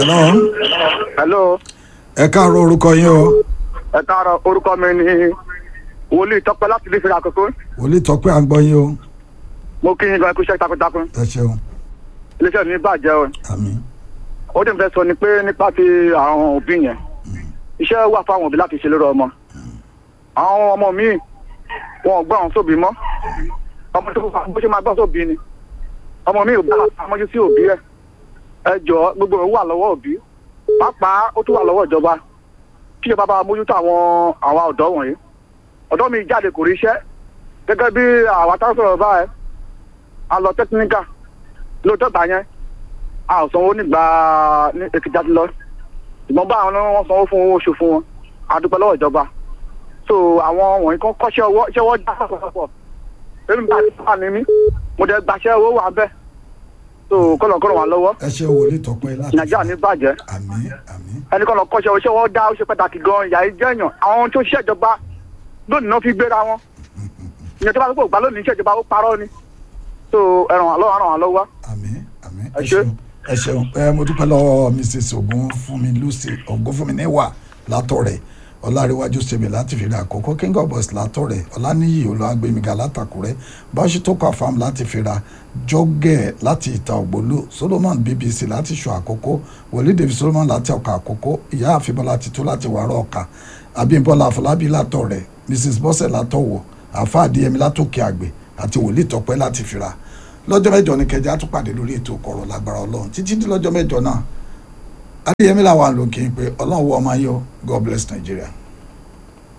hello hello ẹ káàárọ̀ orúkọ yín o ẹ káàárọ̀ orúkọ mi ni wòlíì tọpẹ láti ilé ìfẹ́ àkókò wòlíì tọ́pẹ́ à ń gbọ́ yín o mo kí yín gan ikú iṣẹ́ takuntakun ẹ ṣeun iléeṣẹ́ mi bàjẹ́ o àmín ó dẹ̀ fẹ́ sọ ni pé nípa ti àwọn òbí yẹn iṣẹ́ wà fáwọn òbí láti ṣe lórí ọmọ àwọn ọmọ mi wọn ò gbọ́ àwọn sóbì mọ́ ọmọ tó bá bó ṣe máa gbọ́ sóbì ni ọmọ mi ò bá àmójú sí òbí ẹ ẹ jọ gbogbo ẹ̀ wà lọ́wọ́ òbí pàápàá ó tún wà lọ́wọ́ ìjọba kí ìjọba bá mójútó àwọn àwọn ọ̀dọ́ wọ̀nyí ọ̀dọ́ mi jáde kò rí iṣẹ́ gẹ́gẹ́ bí àwa tá a sọ̀rọ̀ báyẹn a lọ tẹkiníkà lóòótọ́ gbà yẹn a ò sanwó nígbà ní èkìtì àti lọ ṣùgbọ́n bá àwọn wọn sanwó fún owó oṣù fún wọn a dúpẹ́ lọ́wọ́ ìjọba so àwọn wọ̀nyí kan kọ́ṣẹ́ ọwọ́ iṣẹ́ ọwọ́ já pọ̀pọ̀ èmi bá ti wà ní mí mo dẹ̀ gbaṣẹ́ owó wà bẹ́ẹ̀ so kọ́nà kọ́nà wà lọ́wọ́ ẹ ṣe wòlíì tọ́pẹ́ láti nàìjíríà ní bàjẹ́ àmín àmín ẹnì kan lọ kọ́ṣẹ́ iṣẹ́ ọwọ́ dá ó ṣe pàtàkì gan ìyá yìí jẹ́yàn àwọn tó ṣiṣẹ́ ìjọba lónìí náà fi gbéra wọn ìyẹn tó bá gbọ́ gbà lónìí iṣẹ́ ìjọba ó parọ́ ni so ẹ̀ràn wà lọ́wọ́ ẹ̀ràn wà lọ́wọ́ àmín àmín Ẹ ẹ ṣé. ṣeun ẹ ṣeun ẹ mo dúpẹ́ lọ́wọ́ mrs ogunfunmi lucy ogunfunmi níwà látọ̀rẹ̀ ọláríwájú sèmi láti fìrà àkókò king of boys látọ̀rẹ̀ ọláníyì olùwàgbẹ̀míga látàkùrẹ́ báṣítọ́kọ̀ farm láti fìrà jọ́gẹ̀ láti ìta ògbólú solomon bbc láti ṣọ àkókò wòlíì david solomon láti ọkà àkókò ìyá àfibọ́lá titun láti wàrọ̀ ọkà abímbọ́lá àfọlábí látọ̀rẹ̀ mrs bọ́sẹ̀ látọ̀wọ̀ àfa àdìyẹmí látòkè àgbẹ̀ àti wòlíì tọ́pẹ́ láti fìrà lọ́jọ́ mẹ́jọ ní kẹjá tún pàdé lórí ètò kọ̀rọ̀ lágbára ọlọ́run títí di lọ́jọ́ mẹ́jọ náà adéyẹmí làwọn àlòkè pé ọlọ́run wọ ọmọ ayé o god bless nigeria.